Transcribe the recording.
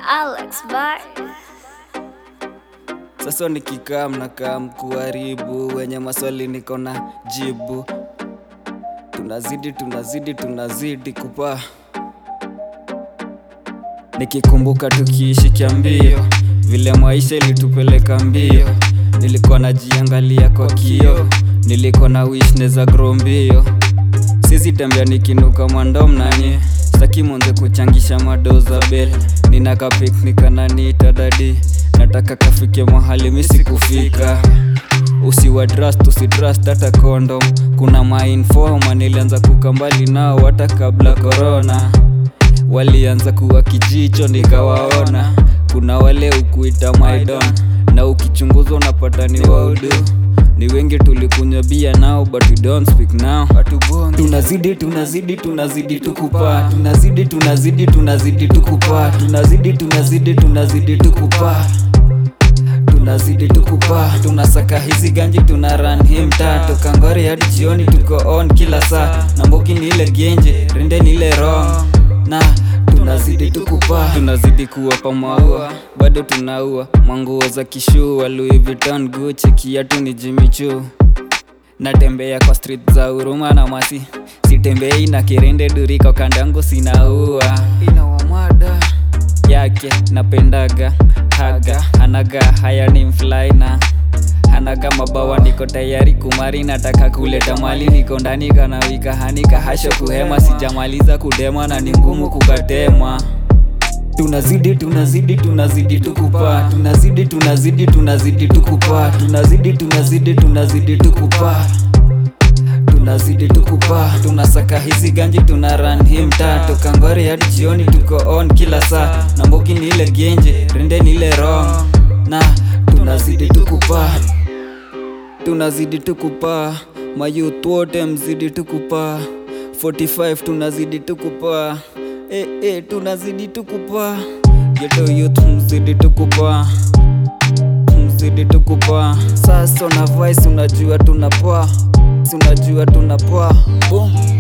Alex Bar. Sasa nikikaa mnakaa mkuharibu, wenye maswali niko na jibu. Tunazidi tunazidi tunazidi kupaa, nikikumbuka tukiishi kiambio, vile maisha ilitupeleka mbio. Nilikuwa najiangalia kwa kio, nilikuwa na wish neza grow mbio. Sisi tembea nikinuka mwandom nani Staki monze kuchangisha mado za bel Nina ka picnic ananiita dadi Nataka kafike mahali misi kufika Usiwa trust, usitrust hata condom Kuna mainforma nilianza kuka mbali nao hata kabla corona Walianza kuwa kijicho nikawaona Kuna wale ukuita maidon Na ukichunguza unapata ni waudu ni wengi tulikunywa bia nao but we don't speak now tunazidi tunazidi tunazidi tukupaa tunazidi tunazidi tunazidi tukupaa tunazidi tunazidi tunazidi tukupaa tunazidi tukupaa tunasaka hizi ganji tuna run hii mtaa toka ngori hadi jioni tuko on kila saa na mbogi ni ile genje rende ni ile wrong na tunazidi tukupaa tunazidi kuwapa maua bado tunaua manguo za kishua Louis Vuitton Gucci kiatu ni Jimmy Choo natembea kwa street za huruma na masi sitembei na kirende duriko kando yangu sinaua inawamada yake napendaga haga anaga haya ni mflaina hanaga mabawa niko tayari kumari nataka kuleta mali niko ndani kanawika hanika hasho kuhema sijamaliza kudema na ni ngumu kukatema tunazidi tunazidi tunazidi tukupaa tunazidi tunazidi tunazidi tukupaa tunazidi tunazidi tunazidi tukupaa tunazidi tukupaa tunasaka hizi ganji tuna run hii mtaa toka ngori hadi jioni tuko on kila saa na mbogi ni ile genje rende ni ile wrong na tunazidi tukupaa tunazidi tukupaa mayouth wote mzidi tukupaa 45 tunazidi tukupaa eh, eh, tunazidi tukupaa geto youth mzidi tukupaa mzidi tukupaa sasa una voice unajua tunapaa si unajua tunapaa boom